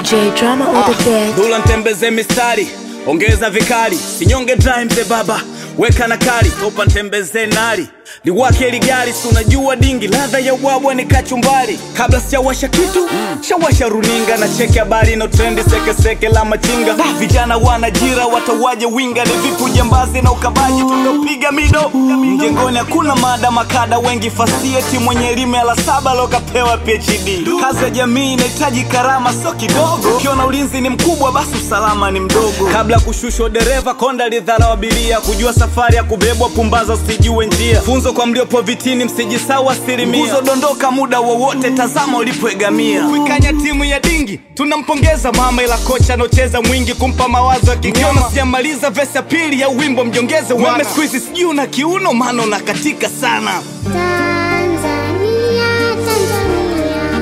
DJ drama on the bed. Dula ntembeze mistari, ongeza vikali, sinyonge dry mzee baba, weka na kali, topa ntembeze nari liwake ligari, si unajua dingi, ladha ya ubwabwa ni kachumbari. Kabla sijawasha kitu shawasha runinga na cheki habari na trendi sekeseke la machinga. Da, vijana wanajira watawaje winga, ni vipi ujambazi na ukabaji tunapiga mido mjengoni, hakuna mada makada wengi fasieti, mwenye elimu ya la saba lokapewa PhD. Kazi ya jamii inahitaji karama, sio kidogo. Ukiona ulinzi ni mkubwa, basi usalama ni mdogo. Kabla ya kushushwa dereva, konda lidharau abiria, kujua safari ya kubebwa, pumbaza usijue njia. Funzo kwa mliopo vitini, msijisahau asilimia. Nguzo dondoka muda wowote, tazama ulipoegamia. Kuikanya timu ya dingi, tunampongeza mama, ila kocha anocheza mwingi kumpa mawazo ya kigoma. Sijamaliza vesi ya pili ya wimbo, mjongeze weme siku hizi, sijui una kiuno, maana unakatika sana. Tanzania, Tanzania,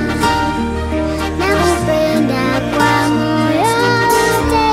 nakupenda kwa moyo wote.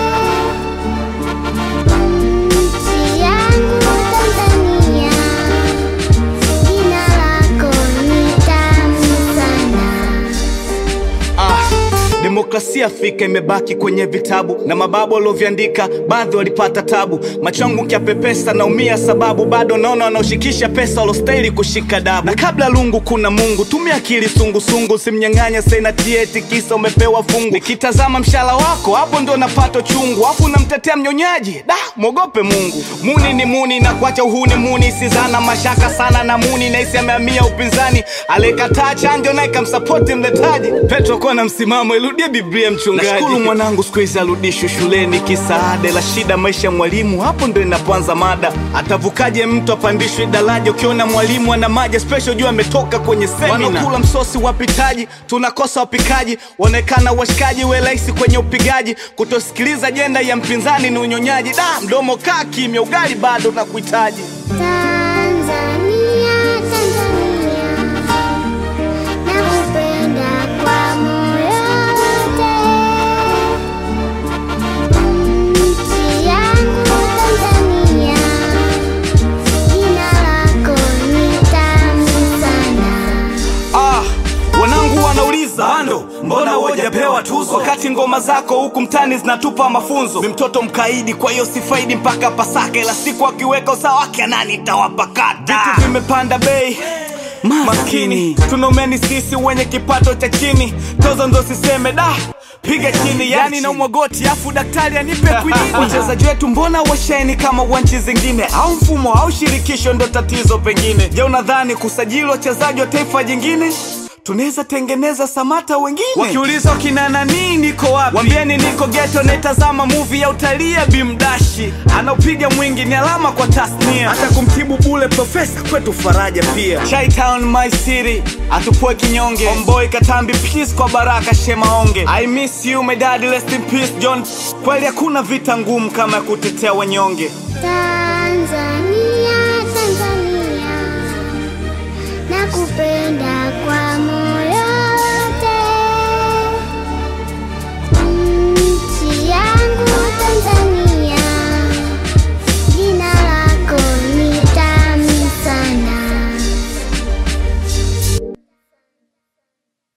Nchi yangu Tanzania, jina lako ni tamu sana. Ah, demokrasia Afrika imebaki kwenye vitabu na mababu walioviandika, baadhi walipata tabu. Machangu nkiapepesa naumia, sababu bado naona wanaoshikisha pesa walostahili kushika dabu. Na kabla lungu kuna Mungu, tumia akili sungusungu, simnyang'anya senati eti kisa umepewa fungu. Nikitazama mshala wako, hapo ndo napata chungu, afu unamtetea mnyonyaji, da mwogope Mungu. Muni ni muni na kuacha uhuni muni, sizana mashaka sana na muni, naisi amehamia upinzani, alikataa chanjo naye kamsapoti mletaji. Petro kuwa na msimamo, irudie Biblia mchungaji. Nashukuru mwanangu siku hizi arudishwe shuleni, kisaada la shida maisha ya mwalimu, hapo ndo inapoanza mada. Atavukaje mtu apandishwe daraja? Ukiona mwalimu ana maji special, jua ametoka kwenye semina. Wanakula msosi wapitaji, tunakosa wapikaji, waonekana washikaji, we rahisi kwenye upigaji. Kutosikiliza ajenda ya mpinzani ni unyonyaji. Da, mdomo kaa kimya, ugali bado na kuhitaji. Tanzania, Tanzania, nakupenda kwa moyo wote. Nchi yangu Tanzania, jina lako ni tamu sana. Ah, wanangu wanauliza bando, mbona hujapewa tuzo wakati ngoma zako huku mtani zinatupa mafunzo? Ni mtoto mkaidi, kwa hiyo sifaidi mpaka Pasaka, ila siku akiweka usawa wake nani tawapakata. Vitu vimepanda bei maskini, tunaumeni sisi wenye kipato cha chini, tozo ndo siseme da piga chini, yani na umwagoti afu daktari anipe kwinini. Wachezaji wetu mbona washeni kama wa nchi zingine, au mfumo au shirikisho ndo tatizo pengine? Je, unadhani kusajili wachezaji wa taifa jingine tunaweza tengeneza samata wengine? Wakiuliza kina nani niko wapi, wambieni niko geto, naitazama movie ya utalii ya Bimdashi, anaopiga mwingi ni alama kwa tasnia, hata kumtibu bule profesa kwetu faraja pia. Chi-Town my city, atupoe kinyonge, Homeboy Katambi peace kwa Baraka Shemaonge, I miss you my dad, rest in peace John. Kweli hakuna vita ngumu kama ya kutetea wanyonge. Tanzania, Tanzania, nakupenda kwa